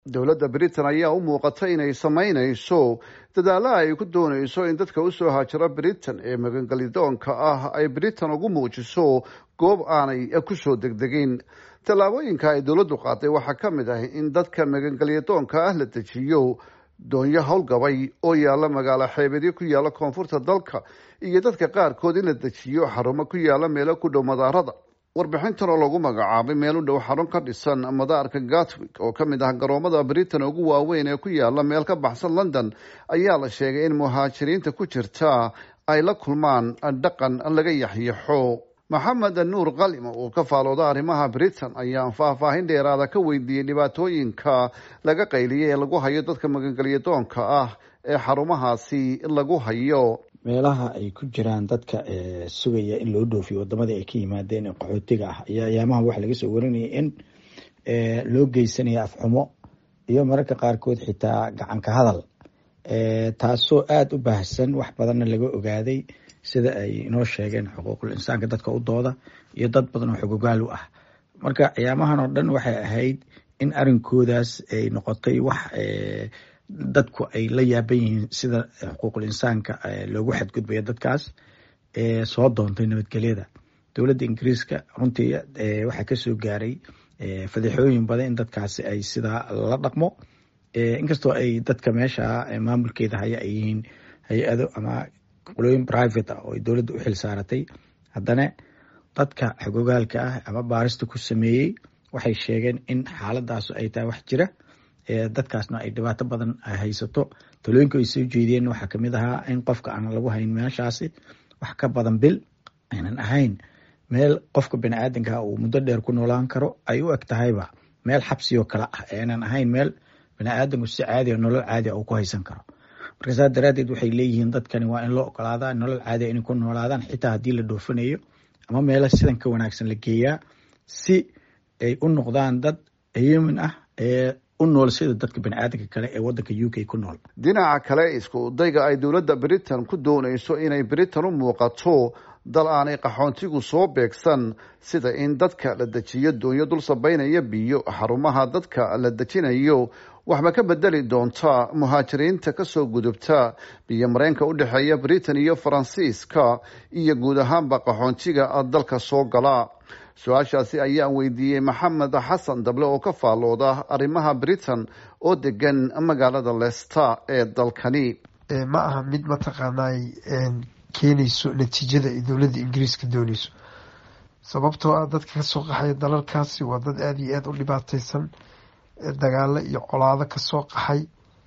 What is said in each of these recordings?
dowladda britain ayaa u muuqata inay samaynayso dadaalla ay ku doonayso in dadka usoo haajiro britain ee magangelidoonka ah ay britain ugu muujiso goob aanay kusoo degdegin tallaabooyinka ay dowladdu qaaday waxaa ka mid ah in dadka magangelyadoonka ah la dejiyo doonyo howlgabay oo yaalla magaalo xeebedyo ku yaalla koonfurta dalka iyo dadka qaarkood in la dejiyo xarumo ku yaalla meelo ku dhow madaarada warbixintan oo lagu magacaabay meel u dhow xarun ka dhisan madaarka gatwick oo ka mid ah garoomada britain ugu waaweyn ee ku yaalla meel ka baxsan london ayaa la sheegay in muhaajiriinta ku jirta ay la kulmaan dhaqan laga yaxyaxo maxamed nuur kalima oo ka faalooda arrimaha britain ayaan faahfaahin dheeraada ka weydiiyey dhibaatooyinka laga qayliyay ee lagu hayo dadka magangelyadoonka ah ee xarumahaasi lagu hayo meelaha ay ku jiraan dadka sugaya in loo dhoofiyo wadamadii ay ka yimaadeen ee qaxootiga ah ayaa ayaamaha waxa laga soo warinaya in loo geysanayo afxumo iyo mararka qaarkood xitaa gacanka hadal taasoo aada u baahsan wax badanna laga ogaaday sida ay inoo sheegeen xuquuqul insaanka dadka u dooda iyo dad badan oo xogogaal u ah marka ayaamahan oo dhan waxay ahayd in arinkoodaas ay noqotay wax dadku ay la yaaban yihiin sida xuquuqul insaanka loogu xadgudbayo dadkaas soo doontay nabadgelyada dowladda ingiriiska runtii waxaa kasoo gaaray fadeexooyin badan in dadkaasi ay sidaa la dhaqmo inkastoo ay dadka meesha maamulkeeda haya ay yihiin hay-ado ama qolooyin private ah oo ay dowladda u xil saaratay haddana dadka xogogaalka ah ama baarista ku sameeyey waxay sheegeen in xaaladaasu ay tahay wax jira dadkaasna ay dhibaato badan haysato talooyinka ay soo jeediyeen waxaa kamid ahaa in qofka aan lagu hayn meeshaasi wax ka badan bil aynan ahayn meel qofka baniaadanka uu muddo dheer ku noolaan karo ay u eg tahayba meel xabsioo kale ah aynan ahayn meel baniaadanku si caadiga nolol caadiga uu ku haysan karo marka saas daraadeed waxay leeyihiin dadkani waa in loo ogolaadaa nolol caadiga inay ku noolaadaan xitaa haddii la dhoofinayo ama meelo sidan ka wanaagsan la geeyaa si ay u noqdaan dad yumin ah ee u nool sida dadka baniaadanka kale ee wadanka u k ku nool dhinaca kale isku dayga ay dowladda britain ku doonayso inay britain u muuqato dal aanay qaxoontigu soo beegsan sida in dadka la dejiyo doonyo dul sabaynaya biyo xarumaha dadka la dejinayo waxba ka bedeli doonta muhaajiriinta kasoo gudubta biyo mareenka u dhexeeya britain iyo faransiiska iyo guud ahaanba qaxoontiga dalka soo gala su-aashaasi ayaan weydiiyey maxamed xasan dable oo ka faalooda arrimaha britain oo degan magaalada leicester ee dalkani ma aha mid mataqaanay keenayso natiijada ay dowladda ingiriiska dooneyso sababtoo ah dadka kasoo qaxaya dalalkaasi waa dad aada iyo aada u dhibaateysan dagaalo iyo colaado kasoo qaxay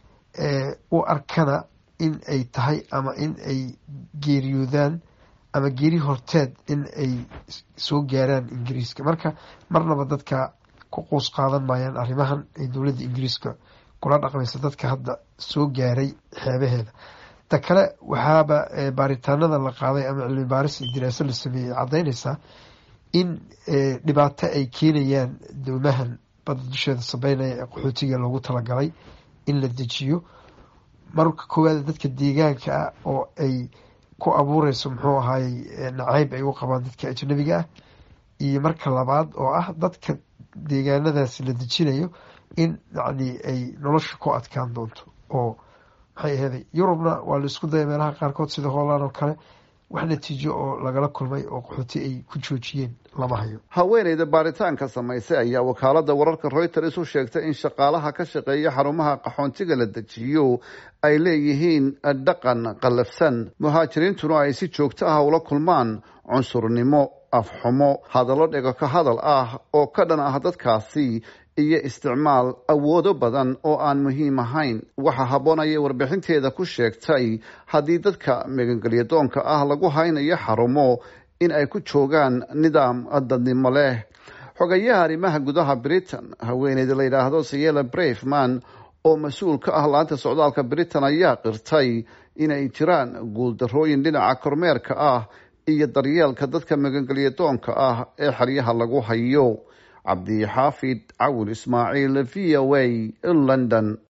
u arkana in ay tahay ama in ay geeriyoodaan ama geeri horteed in ay soo gaaraan ingiriiska marka marnaba dadka ku quus qaadan maayaan arrimahan ay dowladda ingiriiska kula dhaqmaysa dadka hadda soo gaaray xeebaheeda ta kale waxaaba baaritaanada la qaaday ama cilmi baaris iyo diraaso la sameeyey ay caddeyneysaa in dhibaato ay keenayaan doomahan badda dusheeda sabeynaya ee qaxootiga loogu talagalay in la dejiyo marka koowaad dadka deegaanka ah oo ay ku abuureyso muxuu ahaayey nacayb ay u qabaan dadka ajnabiga ah iyo marka labaad oo ah dadka deegaanadaasi la dejinayo in yacni ay nolosha ku adkaan doonto oo maxay aheeday yurubna waa la isku daya meelaha qaarkood sida holland oo kale wax natiijo oo lagala kulmay oo qaxooti ay ku joojiyeen lama hayo haweeneyda baaritaanka samaysay ayaa wakaalada wararka reuters u sheegtay in shaqaalaha ka shaqeeya xarumaha qaxoontiga la dejiyo ay leeyihiin dhaqan qallafsan muhaajiriintuna ay si joogto ah ula kulmaan cunsurnimo afxumo hadallo dhego ka hadal ah oo ka dhan ah dadkaasi iyo isticmaal awoodo badan oo aan muhiim ahayn waxaa habboonayay warbixinteeda ku sheegtay haddii dadka magangelyadoonka ah lagu haynayo xarumo in ay ku joogaan nidaam dadnimo leh xogayaha arrimaha gudaha britain haweeneyda la yidhaahdo sayela braveman oo mas-uul ka ah laanta socdaalka britain ayaa qirtay inay jiraan guuldarrooyin dhinaca kormeerka ah iyo daryeelka dadka magangelyadoonka ah ee xeryaha lagu hayo cabdixaafid cawil ismaaciil v o a london